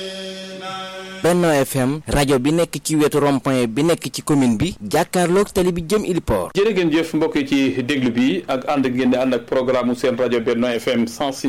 Benno FM rajo bi nekk ci wetu rond-point bi nekk ci commune bi jàkkaarloog tali bi jëm Iliport. jërë ngeen jëf mbokk yi ci déglu bi ak ànd ngeen di ànd ak programme seen rajo Benno FM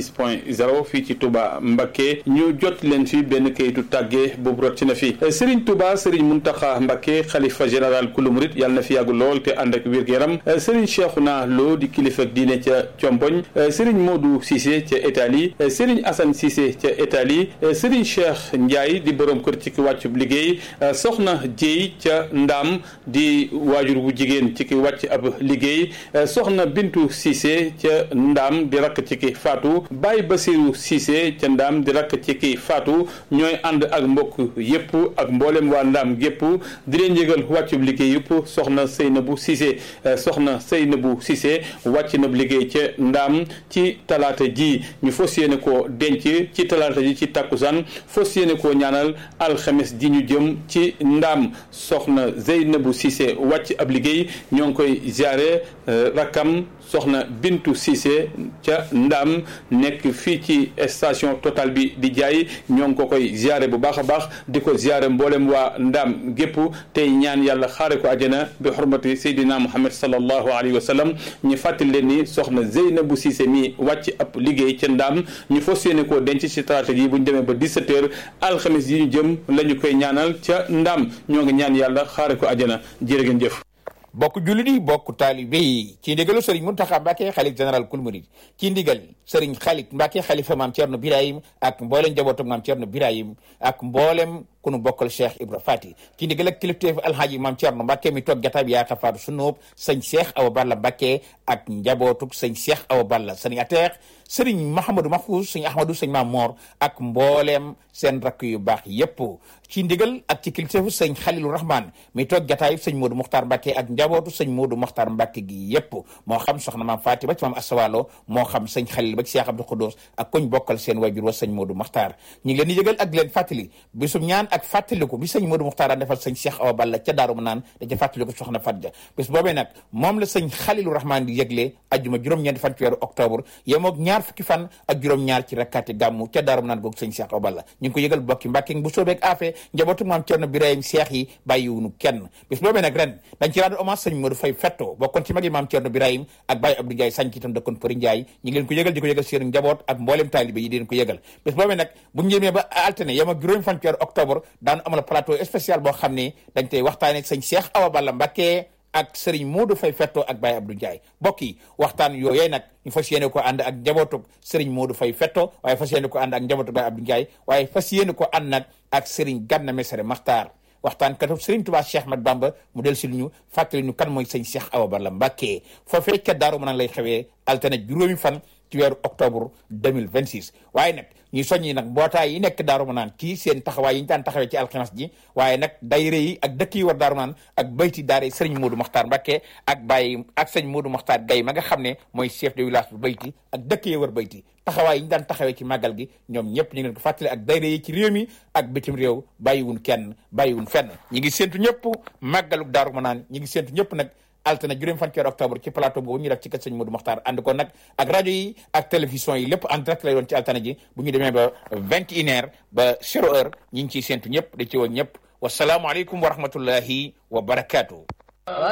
106.0 fii ci Touba Mbacké ñu jot leen fi benn kayitu tàggee boobu rot ci na fi Serigne Touba Serigne Mountakha Mbacké xalifa général kulu murit yàlla na fi yàggu lool te ànd ak wér-gu-yaram Serigne Cheikhouna Lo di kilifa diine ca Comboñ Serigne Modou Cissé ca Italie Serigne Assane Cissé ca Italie Serigne Cheikh Ndiaye di borom kër ci ki wàccub liggéey soxna Jéy ca Ndaam di waajur bu jigéen ci ki wàcc ab liggéey soxna Bintu Cissé ca Ndaam di rakk ci ki faatu Baye Basiru Cissé ca Ndaam di rakk ci ki faatu ñooy ànd ak mbokk yépp ak mboolem waa Ndaam gépp di leen yëgal wàccub liggéey yëpp soxna Seynabu Cissé soxna Seynabu Cissé wàcc na liggéey ca Ndaam ci talaata ji ñu fas yéene koo denc ci talaata ji ci takkusaan fas yéene koo ñaanal alxames ji ñu jëm ci ndaam soxna Zeynabu Cissé wàcc ab liggéey ñoo ngi koy ziare rakkam soxna Bintu Cissé ca ndaam nekk fii ci station Total bi di jaay ñoo ngi ko koy ziare bu baax a baax di ko ziare mboolem waa ndaam gépp tey ñaan yàlla xaare ko àjjana bi xurmati Seydina Muhammad sallallahu alayhi wa sallam ñu fàttali leen ni soxna Zeynabu Cissé mi wàcc ab liggéey ca ndaam ñu fas yéene koo denc ci talaata ji bu ñu demee ba 17 heures alxames yi ñu jëm la ñu koy ñaanal ca ndam ñoo ngi ñaan yàlla xaare ko àjjana jërë ngeen jëf bokk jullit yi bokk taalibe yi ci ndigalu sëriñ Muntaxa Mbàkke xalif général kul murid ci ndigal sëriñ xalif Mbàkke xalifa maam Cerno Birahim ak mboolem njabootu maam Cerno Birahim ak mboolem ku nu bokkal Cheikh Ibra Fati ci ndigal ak kilifteef alhaaji maam Cerno Mbàkke mi toog jataay bi yaa xafaatu sunóob sëñ Cheikh Awa Balla Mbàkke ak njabootuk sëñ Cheikh Awa Balla sëriñ ateex sëriñ Mahamadou Mahfouz sëñ Ahmadou sëñ Maam Moor ak mbooleem seen rakk yu baax yépp ci ndigal ak ci kilifteefu sëñ Xalilu Rahman mi toog jataay sëñ Modou Mokhtar Mbàkke ak njabootu sëñ Modou Mokhtar Mbàkke gi yépp moo xam soxna maam Faati ba ci maam Asawalo moo xam sëñ Xalil ba ci Cheikh Abdou Khoudous ak koñ bokkal seen wajur wa sëñ Modou Mokhtar ñu ngi leen di yëgal ak leen fàttali bisum ñaan ak fàttaliku bi sëñ Modou Mokhtar daan defal sëñ Cheikh Awa Balla ca Daaru Manaan da ca fàttaliku soxna Fatja bis boobee nag moom la sëñ Xalilu Rahman di yëgle ajjuma juróom-ñeenti fan ci weeru octobre yemoog ñaar fukki fan ak juróom-ñaar ci rakkaati gàmmu ca Daaru Manaan googu sëñ Cheikh Awa Balla ñu ngi ko yëgal bokki Mbàkke bu soobeeg afee njabootu maam Cerno Birahim Cheikh yi bàyyiwunu kenn bis boobee nag ren dañ ci rendre hommage sëñ Modou Faye Fetto bokkoon ci magi maam Cerno Birahim ak Baye Abdou Ndiaye sañ ci itam dëkkoon Përi Ndiaye ñu ngi leen ko yëgal di ko yëgal seen njaboot ak mboolem taalibe yi di leen ko yëgal bis boobee nag bu ñu jëmee ba alterné yem ak juróomi fan ci weeru octobre daanu amal plateau spécial boo xam ne dañ tey waxtaane sëñ Cheikh Awa Balla Mbàkke ak Serigne Modou Faye Fetto ak Baye Abdou Ndiaye mbokk yi waxtaan yooyee nag ñu fas yéene ko ànd ak njabootug Serigne Modou Faye Fetto waaye fas yéene ko ànd ak njabootug Baye Abdou Ndiaye waaye fas yéene ko ànd nag ak Serigne Ganna Messere Maxtaar waxtaan katub Serigne Touba Cheikh Mat Bamba mu del si lu ñu fàttali ñu kan mooy sëñ Cheikh Awa Balla Mbàkke foofee ca Daaru Manaan lay xewee altine juróomi fan ci weeru octobre 2026 waaye nag ñuy soññi nag mbootaay yi nekk Daaru Manaan ci seen taxawaay yi ñu daan taxawee ci alxames ji waaye nag dayre yi ak dëkk yi war Daaru Manaan ak bayti daare sëriñ Modou Mokhtar Mbacke ak bàyyi ak sëñ Modou Mokhtar Gaye ma nga xam ne mooy chef de village bu bayti ak dëkk yi war bayti taxawaay yi ñu daan taxawee ci màggal gi ñoom ñëpp ñu ngi leen ko fàttali ak dayre yi ci réew mi ak bitim réew bàyyiwun kenn bàyyiwun fenn ñi ngi séntu ñëpp màggaluk Daaru Manaan ñi ngi séntu ñëpp nag altine juróom fan ci octobre ci plateau boobu ñu def ci kër sëñ Modou Mokhtar ànd ko nag ak rajo yi ak télévision yi lépp en direct lay doon ci altine ji bu ñu demee ba vingt et une heure ba zéro heure ñi ngi ciy séntu ñëpp da ci woon ñëpp wasalaamualeykum wa rahmatullahi wa barakaatu.